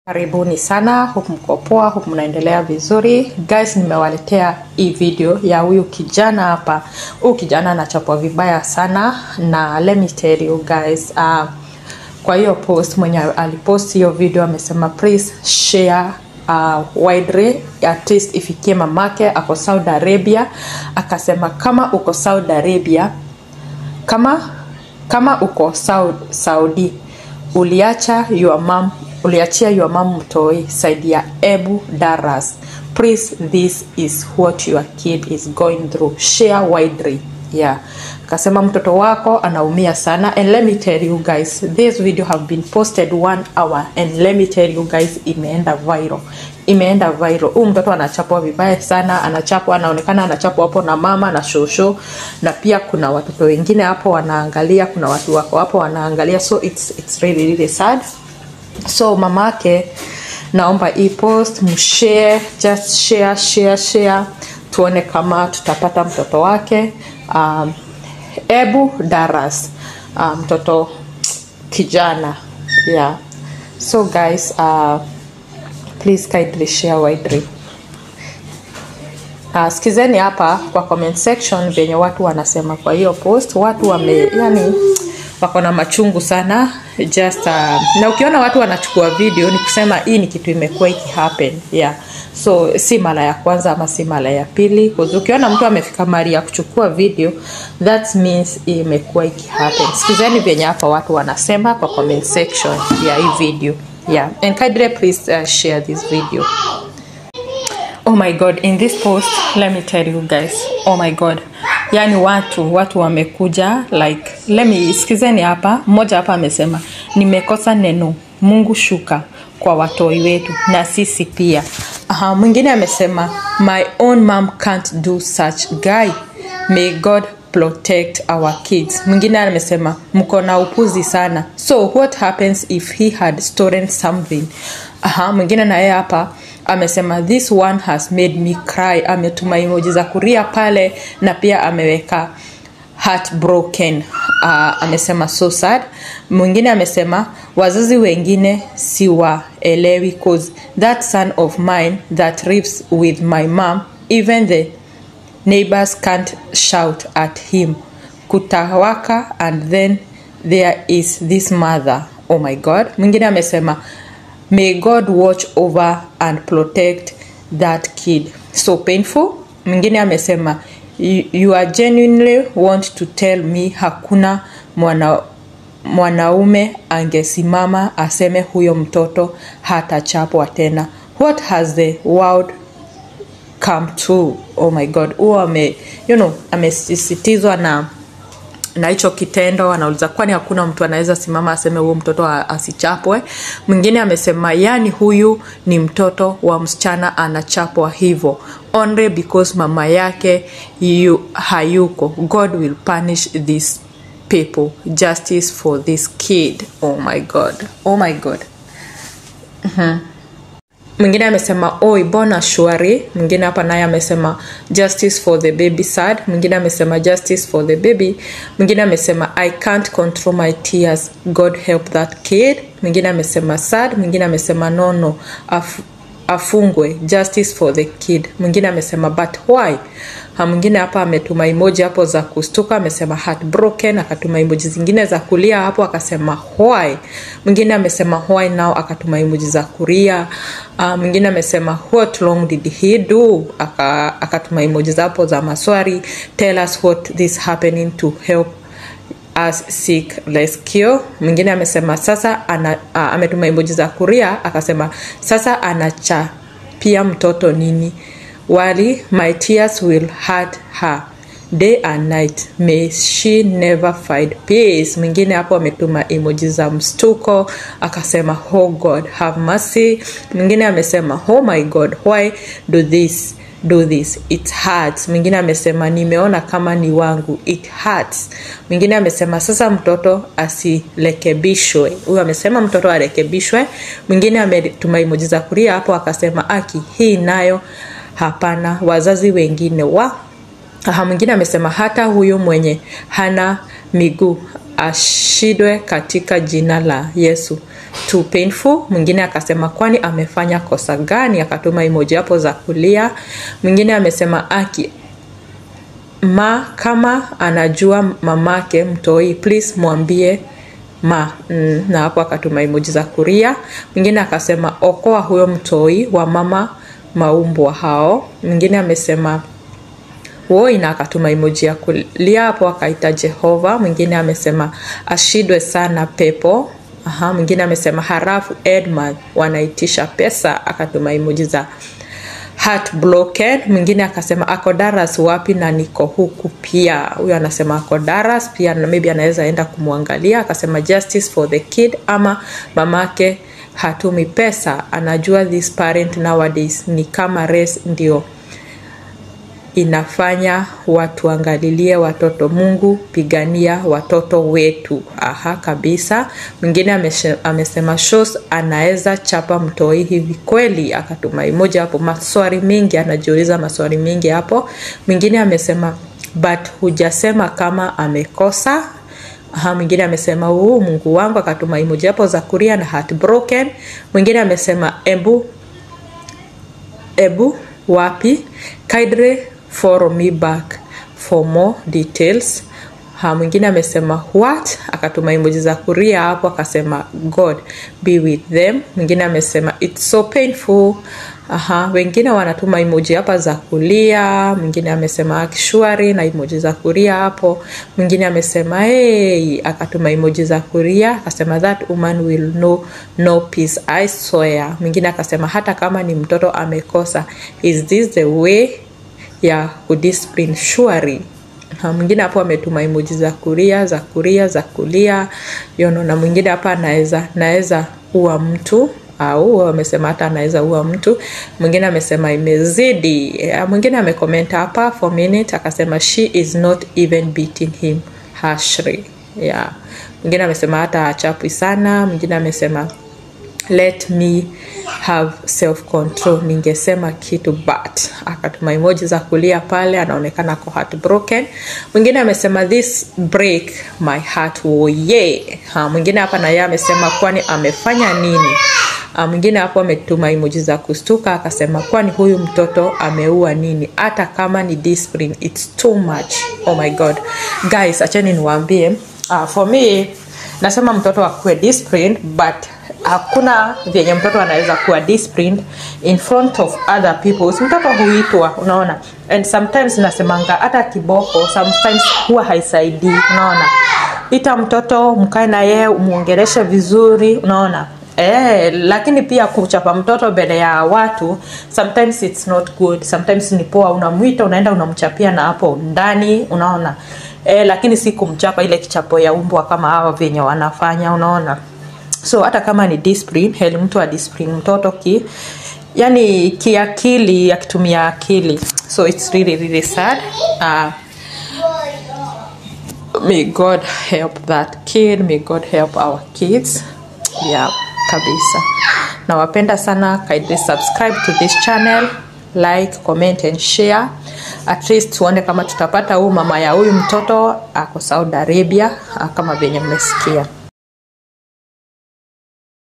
Karibuni sana, hope mko poa, hope mnaendelea vizuri. Guys, nimewaletea hii video ya huyu kijana hapa. Huyu kijana anachapwa vibaya sana na let me tell you guys, uh, kwa hiyo post mwenye alipost hiyo video amesema please share uh, widely at least ifikie mamake ako Saudi Arabia. Akasema kama uko Saudi Arabia, kama kama uko Saudi, Saudi uliacha your mom uliachia your mom mtoi side ya Ebu Daras. Please, this is what your kid is going through. Share widely. Yeah. Kasema mtoto wako anaumia sana and let me tell you guys this video have been posted one hour and let me tell you guys imeenda viral imeenda viral huyu mtoto anachapwa vibaya sana anachapwa anaonekana anachapwa hapo na mama na shosho na pia kuna watoto wengine hapo wanaangalia kuna watu wako hapo wanaangalia so it's, it's really, really sad so mamake naomba hii post mshare just share share share tuone kama tutapata mtoto wake um, ebu daras uh, mtoto kijana yeah so guys uh, please kindly share widely Uh, sikizeni hapa kwa comment section venye watu wanasema kwa hiyo post watu wame yani wako na machungu sana just uh, na ukiona watu wanachukua video ni kusema hii ni kitu imekuwa iki happen yeah so si mara ya kwanza ama si mara ya pili Cause ukiona mtu amefika mari ya kuchukua video that means imekuwa iki happen sikizeni venye hapa watu wanasema kwa comment section ya hii video yeah and kindly please uh, share this video oh my god in this post let me tell you guys oh my god yani watu watu wamekuja like let me sikizeni hapa mmoja hapa amesema nimekosa neno mungu shuka kwa watoi wetu na sisi pia Aha, mwingine amesema my own mom can't do such guy may god protect our kids mwingine amesema mko na upuzi sana so what happens if he had stolen something aha mwingine na yeye hapa amesema this one has made me cry ametuma emoji za kuria pale na pia ameweka heartbroken uh, amesema so sad mwingine amesema wazazi wengine siwaelewi cause that son of mine that lives with my mom even the neighbors can't shout at him kutawaka and then there is this mother oh my god mwingine amesema may god watch over and protect that kid so painful mwingine amesema you, you are genuinely want to tell me hakuna mwana mwanaume angesimama aseme huyo mtoto hatachapwa tena what has the world come to oh my god huo ame you know amesisitizwa na na hicho kitendo anauliza kwani hakuna mtu anaweza simama aseme huo mtoto asichapwe mwingine amesema yani huyu ni mtoto wa msichana anachapwa hivyo only because mama yake yu, hayuko god will punish this people justice for this kid oh my god oh my god mm-hmm mwingine amesema oi bona shwari mwingine hapa naye amesema justice for the baby sad mwingine amesema justice for the baby mwingine amesema i can't control my tears god help that kid mwingine amesema sad mwingine amesema nono Af afungwe justice for the kid mwingine amesema but why ha mwingine hapa ametuma emoji hapo za kustuka amesema heartbroken akatuma emoji zingine za kulia hapo akasema why mwingine amesema why now akatuma emoji za kuria uh, mwingine amesema what long did he do Aka, akatuma emoji hapo za maswari tell us what this happening to help as seek rescue mwingine amesema sasa ana, uh, ametuma emoji za kuria akasema sasa anachapia mtoto nini wali my tears will hurt her day and night may she never find peace mwingine hapo ametuma emoji za mstuko akasema oh god have mercy mwingine amesema oh my god why do this do this it hurts mwingine amesema nimeona kama ni wangu it hurts mwingine amesema sasa mtoto asirekebishwe huyu amesema mtoto arekebishwe mwingine ametuma emoji za kuria hapo akasema aki hii nayo hapana wazazi wengine wa aha mwingine amesema hata huyu mwenye hana miguu ashidwe katika jina la yesu too painful mwingine akasema kwani amefanya kosa gani akatuma emoji hapo za kulia mwingine amesema aki ma kama anajua mamake mtoi please mwambie ma mm, na hapo akatuma emoji za kuria mwingine akasema okoa huyo mtoi wa mama maumbwa hao mwingine amesema woi na akatuma emoji ya kulia hapo akaita jehova mwingine amesema ashidwe sana pepo Aha, mwingine amesema harafu edmund wanaitisha pesa akatuma emoji za heartbroken mwingine akasema ako daras wapi na niko huku pia huyo anasema ako daras pia na maybe anaweza enda kumwangalia akasema justice for the kid ama mamake hatumi pesa anajua this parent nowadays ni kama race ndio inafanya watuangalilie watoto mungu pigania watoto wetu aha kabisa mwingine ameshe- amesema shos anaweza chapa mtoi hivi kweli akatuma imoja hapo maswali mingi anajiuliza maswali mingi hapo mwingine amesema but hujasema kama amekosa Aha, mwingine amesema uu mungu wangu akatuma imoja hapo za kuria na heartbroken mwingine amesema embu ebu wapi kindly follow me back for more details ha mwingine amesema what akatuma emoji za kuria hapo akasema god be with them mwingine amesema it's so painful Aha, wengine wanatuma emoji hapa za kulia mwingine amesema akishwari na emoji za kuria hapo mwingine amesema hey, akatuma emoji za kuria akasema that woman will know no peace i swear mwingine akasema hata kama ni mtoto amekosa is this the way ya kudiscipline shwari na mwingine hapo ametuma emoji za kuria za kuria za kulia yono na mwingine hapa anaweza naweza ua mtu au amesema hata anaweza ua mtu mwingine amesema imezidi Eh, mwingine amekomenta hapa for minute akasema she is not even beating him harshly yeah mwingine amesema hata achapwi sana mwingine amesema let me have self control ningesema kitu but akatuma emoji za kulia pale anaonekana ko heartbroken mwingine amesema this break my heart woye ha mwingine hapa na yeye amesema kwani amefanya nini Ah, mwingine hapo ametuma emoji za kustuka akasema kwani huyu mtoto ameua nini hata kama ni discipline it's too much oh my god guys acheni niwaambie uh, for me nasema mtoto akuwe disciplined but hakuna vyenye mtoto anaweza kuwa disciplined in front of other people Si mtoto huitwa unaona and sometimes nasemanga hata kiboko sometimes huwa haisaidii unaona ita mtoto mkae na yeye umwongeleshe vizuri unaona Eh, lakini pia kuchapa mtoto mbele ya watu sometimes it's not good sometimes ni poa unamwita unaenda unamchapia na hapo ndani unaona eh, lakini si kumchapa ile kichapo ya umbwa kama hawa venye wanafanya unaona so hata kama ni discipline heli mtu adiscipline mtoto ki yani kiakili akitumia akili so it's really really sad uh, may god help that kid may god help our kids yeah kabisa nawapenda sana kindly subscribe to this channel like comment and share at least tuone kama tutapata huu mama ya huyu mtoto ako saudi arabia ah, kama venye mmesikia